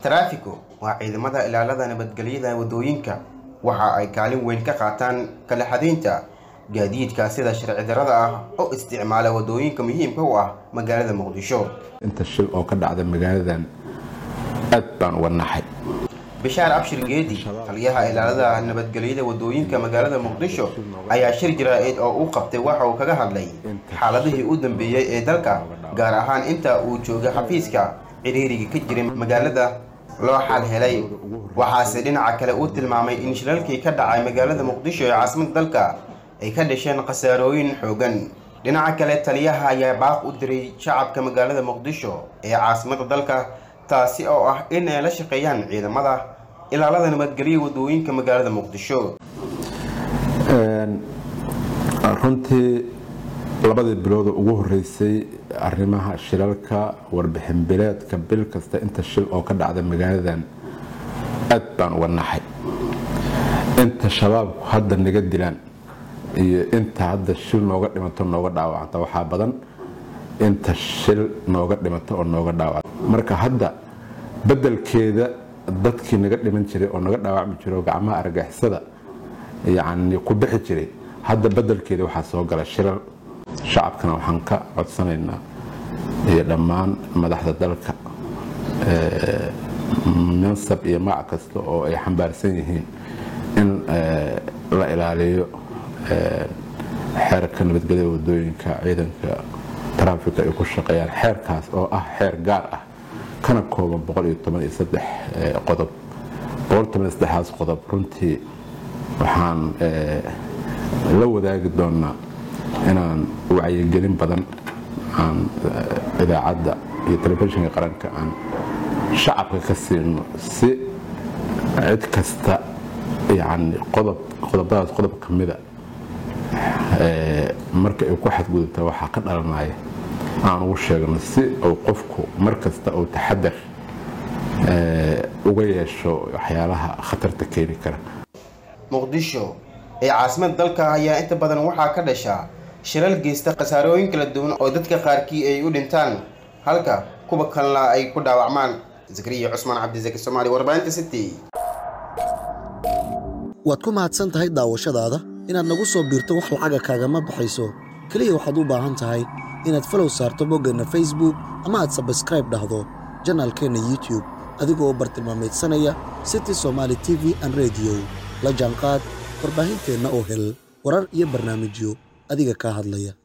taraafiko waa ciidamada ilaalada nabadgelyada waddooyinka waxa ay kaalin weyn ka qaataan kala xadaynta gaadiidka sida sharci darrada ah oo isticmaala waddooyinka muhiimka u ah magaalada muqdisho inta shil oo ka dhacda magaaladan aad baan uga naxay bishaar abshir geedi taliyaha ilaalada nabadgelyada waddooyinka magaalada muqdisho ayaa shir jaraa'id oo uu qabtay waxa uu kaga hadlay xaaladihii u dambeeyey ee dalka gaar ahaan inta uu joogay xafiiska ciriiriga ka jiray magaalada loo xal helay waxaase dhinaca kale uu tilmaamay in shilalkii ka dhacay magaalada muqdisho ee caasimadda dalka ay ka dhasheen khasaarooyin xoogan dhinaca kale taliyaha ayaa baaq u diray shacabka magaalada muqdisho ee caasimadda dalka taasi oo ah in ay la shaqeeyaan ciidamada ilaalada nabadgelya waddooyinka magaalada muqdisho runtii labadii bilood oo ugu horeysay arrimaha shilalka warbixin bileedka bil kasta inta shil oo ka dhacda magaaladan aad baan uga naxay inta shabaabku hadda naga dilaan iyo inta hadda shil nooga dhimato nooga dhaawacanta waxaa badan inta shil nooga dhimato oo nooga dhaawacta marka hadda bedelkeeda dadkii naga dhiman jiray oo naga dhaawacmi jiray oo gacmaha argagixisada yacni ku bixi jiray hadda bedelkeeda waxaa soo gala shilal shacabkana waxaan ka codsanaynaa iyo dhammaan madaxda dalka mansab iyo magac kasta oo ay xambaarsan yihiin in la ilaaliyo xeerka nabadgelyada wadooyinka ciidanka taraafika ay ku shaqeeyaan xeerkaas oo ah xeer gaar ah kana kooban qodob aas qodob runtii waxaan la wadaagi doonaa inaan wacyigelin badan aan idaacadda iyo telefishinka qaranka aan shacabka ka siino si cid kasta yani qodob qodobadaas qodob ka mida marka ay ku xadgudubta waxaa ka dhalanaya aan ugu sheegno si uu qofku mar kasta uu taxadar uga yeesho waxyaalaha khatarta keeni kara muqdisho ee caasimada dalka ayaa inta badan waxaa ka dhashaa shilal geysta khasaarooyin kala duwan oo dadka qaarkii ay u dhintaan halka kuwa kalena ay ku dhaawacmaan zakariya cusmaan cabdisaki soomaali warbaahinta city waad ku mahadsan tahay daawashadaada inaad nagu soo biirto wax lacaga kaagama baxayso keliya waxaad u baahan tahay inaad falow saarto boggeenna facebook ama aad sabskraib dhahdo janaalkeenna youtube adigoo bartilmaamaydsanaya city somaali t v an rediyo la jaanqaad warbaahinteenna oo hel warar iyo barnaamijyo adiga kaa hadlaya